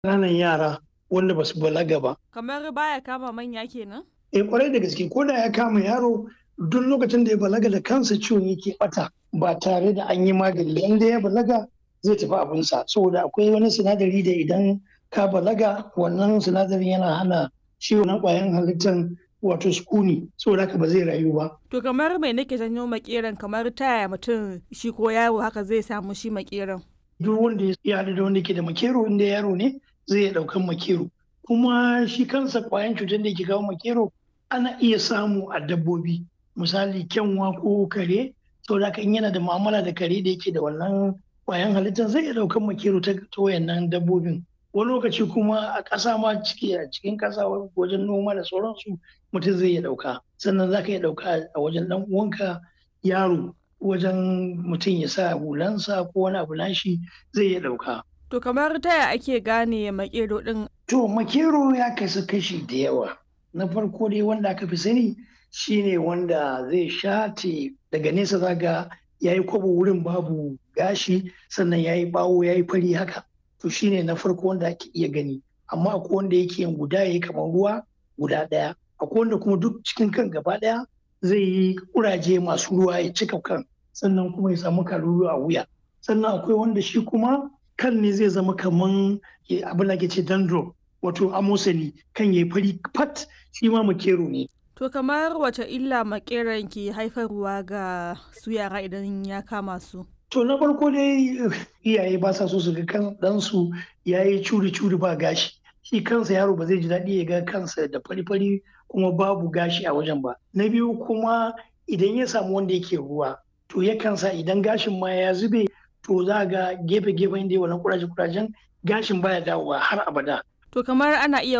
ƙananan yara wanda ba su balaga ba. Kamar baya kama manya kenan? Eh kwarai da gaske ko da ya kama yaro duk lokacin da ya balaga da kansa ciwon yake bata ba tare da an yi magani ba. Inda ya balaga zai tafi abinsa saboda akwai wani sinadari da idan ka balaga wannan sinadarin yana hana ciwon na ƙwayan halittar wato sukuni saboda haka ba zai rayu ba. To kamar mai nake janyo makeran kamar ta yaya mutum shi ko yaro haka zai samu shi makeran. Duk wanda ya haɗu da wanda ke da makero inda yaro ne zai iya ɗaukan makero. Kuma shi kansa ƙwayan cutar da ke kawo makero ana iya samu a dabbobi misali kyanwa ko kare saboda haka in yana da mu'amala da kare da yake da wannan ƙwayan halittar zai iya ɗaukan makero ta wayannan dabbobin. wani lokaci kuma a ƙasa ma ciki a cikin ƙasa wajen noma da sauransu mutum zai iya ɗauka sannan za ka iya ɗauka a wajen ɗan uwanka yaro wajen mutum ya sa hulansa ko wani abu nashi zai iya ɗauka. To kamar ta yaya ake gane makero ɗin? To makero ya kasu kashi da yawa. Na farko dai wanda aka fi sani shine wanda zai shate daga nesa zaga ya yi kwabo wurin babu gashi sannan ya yi bawo ya yi fari haka. to shine na farko wanda ake iya gani amma akwai wanda yake yin guda yayi kamar ruwa guda ɗaya akwai wanda kuma duk cikin kan gaba ɗaya zai yi kuraje masu ruwa ya cika kan sannan kuma ya samu kalulu a wuya sannan akwai wanda shi kuma kan ne zai zama kaman abin da ke ce dandro wato amosani kan yayi fari fat shi ma makero ne To kamar wace illa makeran ke haifarwa ga su yara idan ya kama su? To na farko dai iyaye ba sa so su ga kan ɗansu ya yi curi-curi ba gashi. Shi kansa yaro ba zai ji daɗi ya ga kansa da fari-fari kuma babu gashi a wajen ba. Na biyu kuma idan ya samu wanda yake ruwa to yakan sa idan gashin ma ya zube to za ga gefe-gefen da wannan kuraje-kurajen gashin baya dawowa har abada. To kamar ana iya